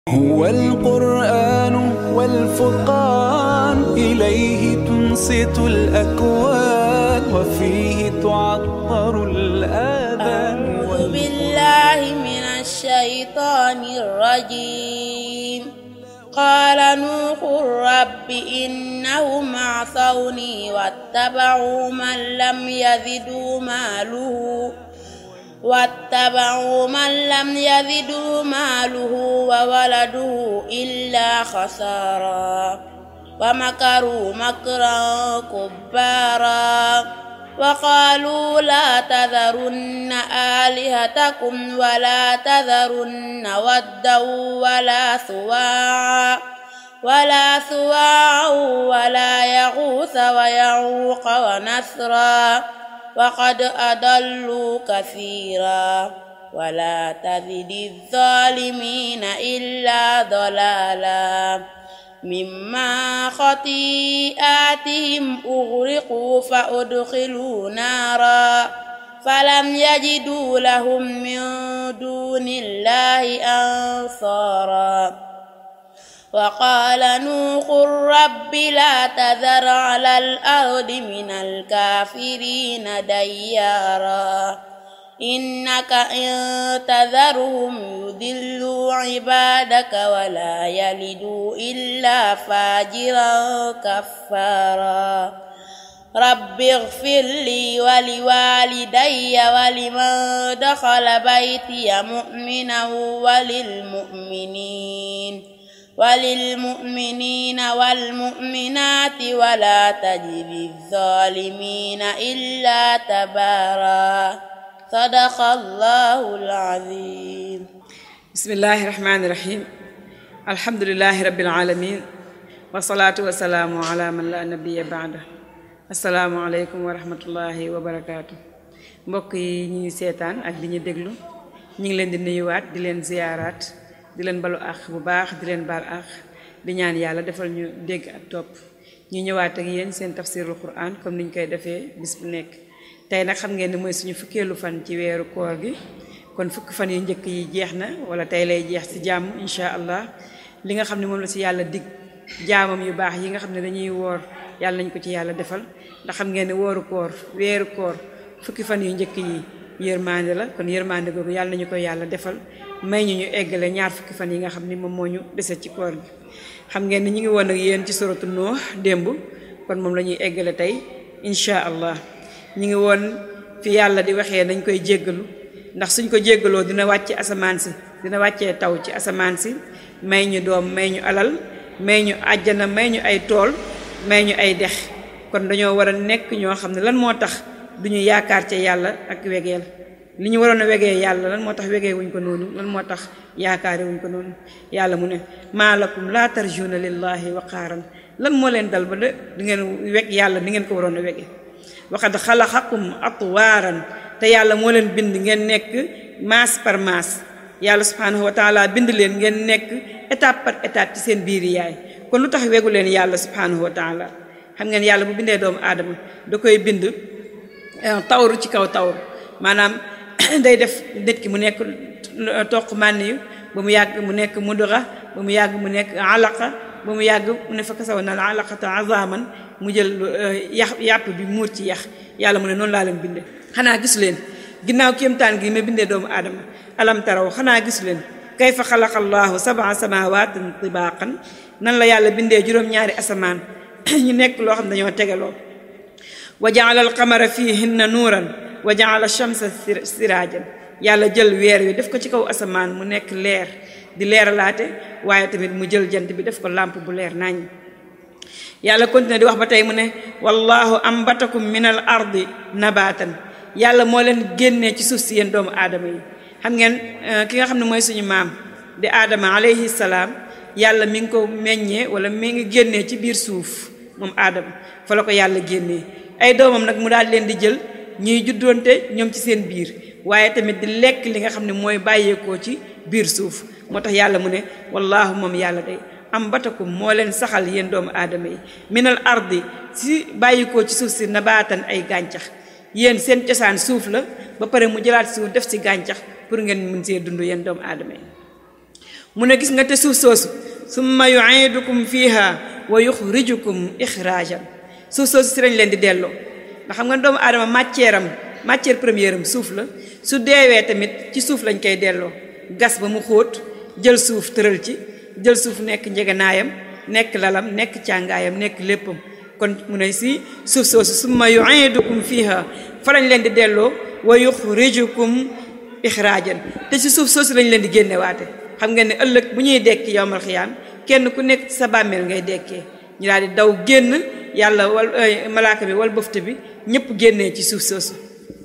هو القرآن والفرقان إليه تنصت الأكوان وفيه تعطر الآذان أعوذ بالله من الشيطان الرجيم قال نوح رب إنهم عصوني واتبعوا من لم يزدوا ماله واتبعوا من لم يزدوا ماله وولده إلا خسارا ومكروا مكرا كبارا وقالوا لا تذرن آلهتكم ولا تذرن ودا ولا سواعا ولا سواعا ولا يغوث ويعوق ونسرا وقد أضلوا كثيرا ولا تزد الظالمين إلا ضلالا مما خطيئاتهم أغرقوا فأدخلوا نارا فلم يجدوا لهم من دون الله أنصارا وقال نوح رب لا تذر على الأرض من الكافرين ديارا إنك إن تذرهم يضلوا عبادك ولا يلدوا إلا فاجرا كفارا رب اغفر لي ولوالدي ولمن دخل بيتي مؤمنا وللمؤمنين وللمؤمنين والمؤمنات ولا تجد الظالمين إلا تبارا صدق الله العظيم بسم الله الرحمن الرحيم الحمد لله رب العالمين والصلاة والسلام على من لا نبي بعده السلام عليكم ورحمة الله وبركاته mbokk yi ñuy seetaan ak di ñu déglu ñu ngi leen di nuyuwaat di leen ziyaaraat di leen balu àq bu baax di leen baal àq di ñaan yàlla defal ñu dégg ak topp ñu ñëwaat ak yéen seen tafsirul quran comme niñ koy defee bis bu nekk tey nag xam ngeen ni mooy suñu fukkeelu fan ci weeru koor gi kon fukki fan yu njëkk yi jeex na wala tey lay jeex ci jàmm incha allah li nga xam ne moom la ci yàlla dig jaamam yu baax yi nga xam ne dañuy woor yàlla nañ ko ci yàlla defal ndax xam ngeen ne wooru koor weeru koor fukki fan yu njëkk yi yërmande la kon yërmande googu yàlla nañu ko yàlla defal may ñu ñu eggale ñaar fukki fan yi nga xam ni moom moo ñu dese ci koor gi xam ngeen ni ñu ngi woon ak yéen ci suratu Nuux démb kon moom la ñuy eggale tey incha allah ñu ngi woon fi yàlla di waxee dañ koy jéggalu ndax suñ ko jéggaloo dina wàcce asamaan si dina wàccee taw ci asamaan si may ñu doom may ñu alal may ñu àjjana may ñu ay tool may ñu ay dex kon dañoo war a nekk ñoo xam ne lan moo tax duñu yaakaar ca yàlla ak wegeel li ñu waroon a wegee yàlla lan moo tax wegee wuñ ko noonu lan moo tax yaakaare wuñ ko noonu yàlla mu ne maalakum laa tarjuna lillahi waqaaran lan moo leen dal ba de di ngeen weg yàlla ni ngeen ko waroon a wegee waxad xalaxakum atwaaran te yàlla moo leen bind ngeen nekk maas par maas yàlla subhanahu wa taala bind leen ngeen nekk étape par étape ci seen biir yaay kon lu tax wegu leen yàlla subhanahu wa taala xam ngeen yàlla bu bindee doomu aadama da koy bind tawru ci kaw tawru maanaam day def nit ki mu nekk toq mànn yu ba mu yàgg mu nekk mudura ba mu yàgg mu nekk alaqa ba mu yàgg mu ne fa kasaw na la alaqata azaman mu jël yax yàpp bi muur ci yax yàlla mu ne noonu laa leen binde xanaa gisu leen ginnaaw kéemtaan gi ma bindee doomu aadama alam taraw xanaa gisu leen kayfa xalaqa allahu sabaa samawaatin tibaaqan nan la yàlla bindee juróom-ñaari asamaan ñu nekk loo xam dañoo tegaloo wa jaala alqamara fihinna nuuran wa jaala shamsa siraajan yàlla jël weer wi def ko ci kaw asamaan mu nekk leer di leeralaate waaye tamit mu jël jant bi def ko làmp bu leer nañ yàlla continué di wax ba tey mu ne wallahu ambatakum min al ardi nabatan yàlla moo leen génnee ci suuf si yéen doomu aadama yi xam ngeen ki nga xam ne mooy suñu maam di aadama alayhi salaam yàlla mi ngi ko meññee wala mi ngi génnee ci biir suuf moom aadama fa la ko yàlla génnee ay doomam nag mu daal leen di jël ñuy juddoonte ñoom ci seen biir waaye tamit di lekk li nga xam ne mooy bàyyeekoo ci biir suuf moo tax yàlla mu ne wallaahu moom yàlla day am batakum moo leen saxal yéen doomu aadama yi minal ardi si bàyyikoo ci suuf si nabaatan ay gàncax yéen seen cosaan suuf la ba pare mu jëlaat suuf def si gàncax pour ngeen mën see dund yéen doomu aadama yi mu ne gis nga te suuf soosu summa yuidukum fiha wa yuxrijukum ixraajan suuf soosu si lañ leen di delloo ndax xam nga doomu aadama matière am matière première am suuf la su deewee tamit ci suuf lañ koy delloo gas ba mu xóot jël suuf tëral ci jël suuf nekk njeganaayam nekk lalam nekk càngaayam nekk léppam kon mu ne si suuf soosu summa yuidukum fiha fa lañ leen di delloo wa yuxrijukum ixraajan te ci suuf soosu lañ leen di génnewaate xam ngeen ne ëllëg bu ñuy dekki yowmal xiyaam kenn ku nekk sa bàmmeel ngay dekkee ñu daal di daw génn yàlla wal malaaka bi wal bëfte bi ñëpp génnee ci suuf soosu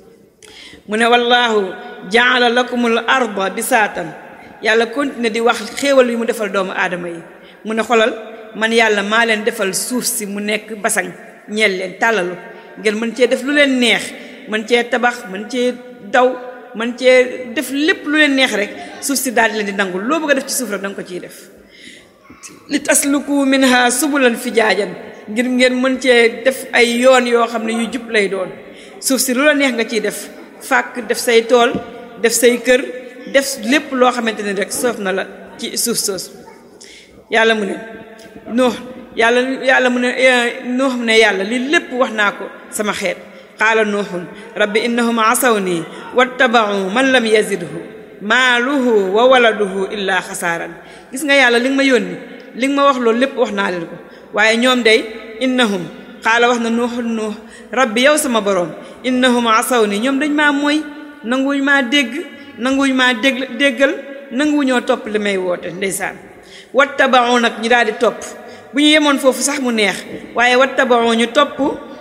mu ne wallaahu jaala lakumul arda bisaatan yàlla continue di wax xéewal yi mu defal doomu aadama yi mu ne xolal man yàlla maa leen defal suuf si mu nekk basang ñeel leen tàllalu ngeen mën cee def lu leen neex mën cee tabax mën cee daw mën cee def lépp lu leen neex rek suuf si daal di leen di nangul loo bëgg a def ci suuf rek da nga ko ciy def li tasluku minha subulan fijaajan ngir ngeen mën cee def ay yoon yoo xam ne yu jub lay doon suuf si lu la neex nga ciy def fàkk def say tool def say kër def lépp loo xamante ne rek soof na la ci suuf soosu yàlla mu ne nuux yàlla yàlla mu ne nuux mu ne yàlla li lépp wax naa ko sama xeet qaala nuuxun rabbi innahum asaw nii wattabau man lam yazidhu maaluhu wa waladuhu illa xasaaran gis nga yàlla li nga ma yónni li nga ma wax loolu lépp wax naa leen ko waaye ñoom day innahum xaala wax na nuuxun nuux rabbi yow sama boroom innahum asaw nii ñoom dañ maa mooy nanguwuñ maa dégg nanguwuñ maa dégg déggal nanguwuñoo topp li may woote ndeysaan wattabau nag ñu daal di topp bu ñu yemoon foofu sax mu neex waaye wattabau ñu topp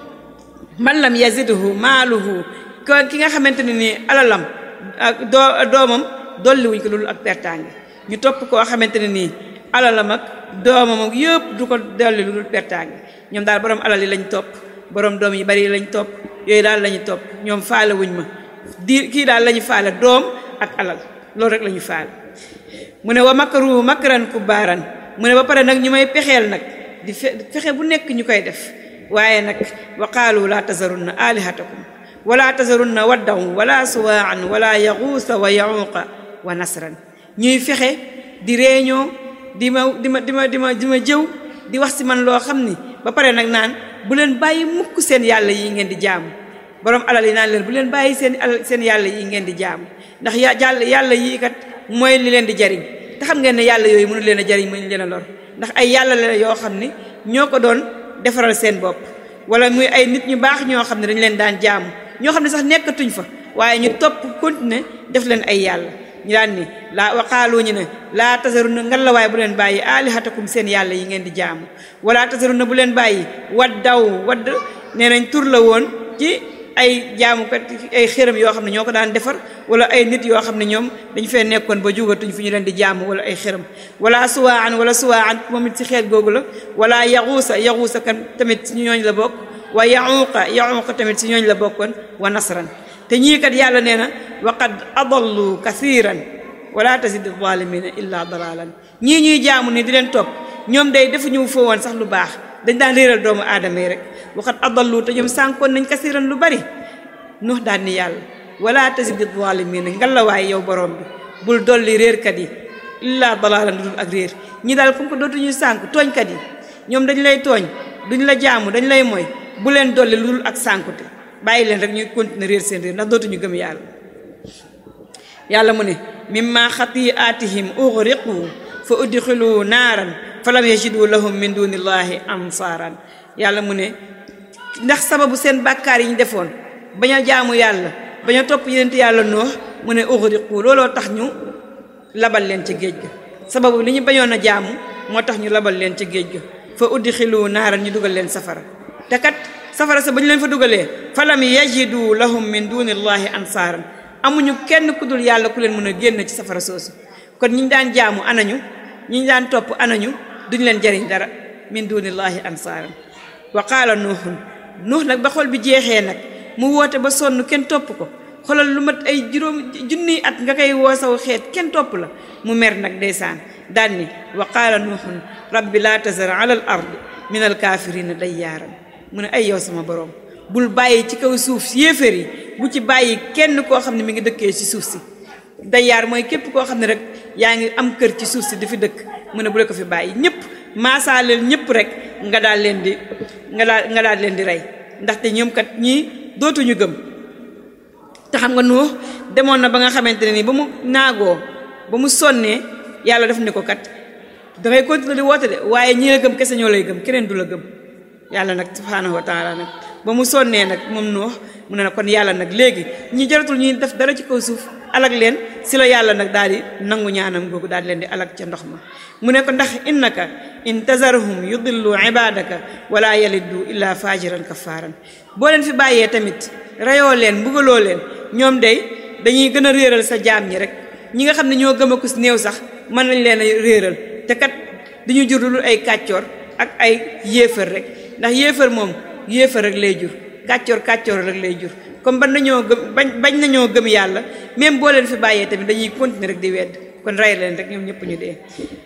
man lam yazidhu maaluhu ko ki nga xamante ne nii alalam ak doo doomam dolli wuñ ko loolu ak pertaange ñu topp koo xamante ne nii alalam ak doomam ak yëpp du ko dolli lu dul pertaange ñoom daal borom alal yi lañ topp borom doom yi bari yi lañ topp yooyu daal lañu topp ñoom faale wuñ ma di kii daal lañu faale doom ak alal loolu rek lañu faale mu ne wa makaru makaran kubaaran mu ne ba pare nag ñu may pexeel nag di fexe bu nekk ñu koy def waaye nag wa qaalu laa tazarunna alihatakum wala tazarunna waddan wala suwaan wala yaxuusa wa yaxuuqa wa nasran ñuy fexe di réeñoo di ma di ma di ma di ma di ma jëw di wax si man loo xam ni ba pare nag naan bu leen bàyyi mukk seen yàlla yi ngeen di jaamu borom alal yi naan leen bu leen bàyyi seen alal seen yàlla yi ngeen di jaamu ndax ya jàll yàlla yii kat mooy li leen di jariñ te xam ngeen ne yàlla yooyu mënu leen a jariñ mënu leen a lor ndax ay yàlla la yoo xam ni ñoo ko doon defaral seen bopp wala muy ay nit ñu baax ñoo xam ne dañu leen daan jaamu ñoo xam ne sax nekkatuñ fa waaye ñu topp continuer def leen ay yàlla ñu daan ni laa waqaalu ñu ne laa tasaruna ngan la waaye bu leen bàyyi alihatakum seen yàlla yi ngeen di jaamu wala tasaruna bu leen bàyyi waddaw wadd nee nañ tur la woon ci ay jaamukat ay xéram yoo xam ne ñoo ko daan defar wala ay nit yoo xam ne ñoom dañu fee nekkoon ba jugatuñ fi ñu leen di jaamu wala ay xéram wala suwaan wala suwaan moom it ci xeet googu la wala yaxuusa yaxuusa kan tamit si ñooñ la bokk wa yaxuuqa yaxuuqa tamit si ñooñ la bokkoon wa nasran te ñii kat yàlla nee na wa qad adallu kathiran wala tazid zalimina illa dalalan ñii ñuy jaamu ni di leen topp ñoom day defuñu foo woon sax lu baax dañ daan réeral doomu aadama yi rek waxat adallu te ñoom sànkoon nañ kasiran lu bari nuux daan ni yàlla wala tazid zalimina ngalawaay yow borom bi bul dolli réerkat yi illa dalalan lu dul ak réer ñi daal comme que dootuñu sànk tooñkat yi ñoom dañ lay tooñ duñ la jaamu dañ lay mooy bu leen dolli lu dul ak sànkute bàyyi leen rek ñuy continuer réer seen réer ndax dootuñu gëm yàlla yàlla mu ne mimma xatiatihim ughriqu fa udxilu naaran fa lam yajidu lahum min dunillahi ansaaran yàlla mu ne ndax sababu seen bàkkaar yi ñu defoon bañ a jaamu yàlla bañ a topp yenent yàlla noox mu ne ughriqu looloo tax ñu labal leen ca géej ga sababu li ñu bañoon a jaamu moo tax ñu labal leen ca géej ga fa udxilu naaran ñu dugal leen safara te kat safara sa ba ñu leen fa dugalee fa lam yajidu lahum min dunillahi ansaaran amuñu kenn ku dul yàlla ku leen mën a génn ci safara soosu kon ñi ñu daan jaamu anañu ñi ñu daan topp anañu duñ leen jariñ dara min dunillahi ansaaran wa qaala nuuxun nuux nag ba xol bi jeexee nag mu woote ba sonn kenn topp ko xolal lu mat ay juróom junniy at nga koy woo saw xeet kenn topp la mu mer nag ndeysaan daan ni wa qaala nuuxun rabbi laa tazar ala al ard min al kaafirina dayyaaran mu ne ay yow sama borom bul bàyyi ci kaw suuf yéeféer yi bu ci bàyyi kenn koo xam ne mi ngi dëkkee ci suuf si dayaar mooy képp koo xam ne rek yaa ngi am kër ci suuf si di fi dëkk mu ne bu leen ko fi bàyyi ñëpp maasaaleel ñëpp rek nga daal leen di nga daal nga daal leen di rey ndaxte ñoom kat ñii dootuñu gëm te xam nga Nuux demoon na ba nga xamante ne nii ba mu naagoo ba mu sonnee yàlla def ni ko kat dangay continuer di woote de waaye ñi la gëm kese ñoo lay gëm keneen du la gëm yàlla nag subhaanahu wa taala nag ba mu sonnee nag moom Nuux mu ne nag kon yàlla nag léegi ñi jaratul ñuy def dara ci kaw suuf alag leen si la yàlla nag daal di nangu ñaanam googu daal di leen di alag ca ndox ma mu ne ko ndax innaka in tazarhum yudillu ibadaka wala yaliddu illa fajiran kafaran boo leen fi bàyyee tamit reyoo leen mbugaloo leen ñoom day dañuy gën a réeral sa jaam ñi rek ñi nga xam ne ñoo gëm a kus néew sax mën nañ leen a réeral te kat duñu jur lu ay kàccoor ak ay yéefar rek ndax yéefar moom yéefar rek lay jur kàccoor kàccoor rek lay jur comme ban nañoo gëm bañ bañ nañoo gëm yàlla même boo leen fi bàyyee tamit dañuy continuer rek di wedd kon rey leen rek ñoom ñëpp ñu dee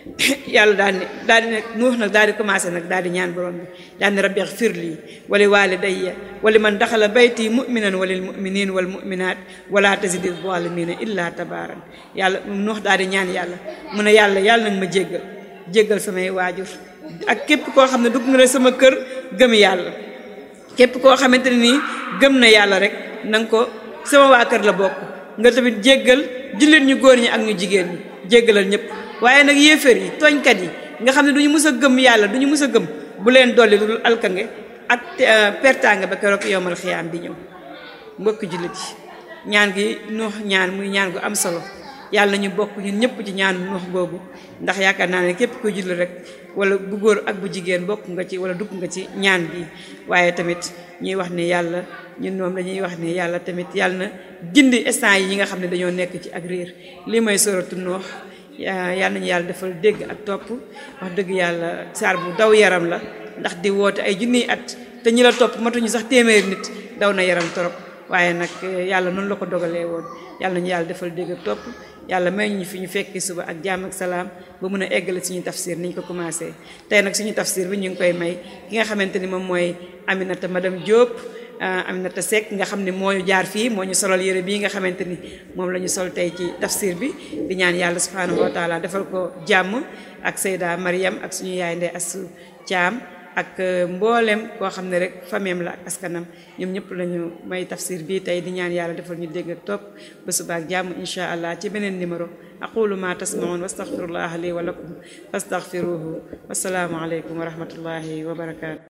yàlla daal ne daal di ne nuux nag daal di commencé nag daal di ñaan borom bi daal ne rabbi xfir lii wali walidayya wali man daxala bayti muminan walil muminin wal muminat wala tazidi zalimina illa tabaran yàlla nuux daal di ñaan yàlla mu ne yàlla yàlla nag ma jéggal jéggal samay waajur ak képp koo xam ne dugg nga ne sama kër gëm yàlla képp koo xamante ne nii gëm na yàlla rek na nga ko sama waa kër la bokk nga tamit jéggal jullit ñu góor ñi ak ñu jigéen ñi jéggalal ñëpp waaye nag yéeféer yi tooñkat yi nga xam ne du ñu mus a gëm yàlla du ñu mus a gëm bu leen dolli lu dul alkange ak pertaange ba keroog yowmal xiyaam di ñëw mbokk jullit yi ñaan gi nuux ñaan muy ñaan gu am solo yàlla ñu bokk ñun ñëpp ci ñaan nuux googu ndax yaakaar naa ne képp koy julli rek wala bu góor ak bu jigéen bokk nga ci wala dugg nga ci ñaan bi waaye tamit ñuy wax ne yàlla ñun moom dañuy wax ne yàlla tamit yàlla na gindi instant yi ñi nga xam ne dañoo nekk ci ak réer lii mooy soratu nuux yàlla nañu yàlla defal dégg ak topp wax dëgg yàlla saar bu daw yaram la ndax di woote ay junniy at te ñi la topp matuñu sax téeméeri nit daw na yaram torop waaye nag yàlla noonu la ko dogalee woon yàlla nañu yàlla defal dégg ak topp yàlla may ñu fi ñu fekki suba ak jàmm ak salaam ba mun a eggale suñu tafsir ni ñu ko commencé tey nag suñu tafsir bi ñu ngi koy may ki nga xamante ni moom mooy Aminata madame Diop Aminata Seck nga xam ne moo ñu jaar fii moo ñu solal yére bii nga xamante ni moom la ñu sol tey ci tafsir bi di ñaan yàlla subhanahu wa taala defal ko jàmm ak Seyda Mariam ak suñu yaay Ndey Asu Caam ak mboolem koo xam ne rek fameem la ak askanam ñoom ñëpp lañu may tafsir bii tey di ñaan yàlla defal ñu dégg ak topp ba suba ak jàmm insha allah ci beneen numéro aqulu ma tasmaun wastaghfirullah li wa lakum fastaghfiruhu wassalaamu aleykum wa rahmatullahi wa barakatu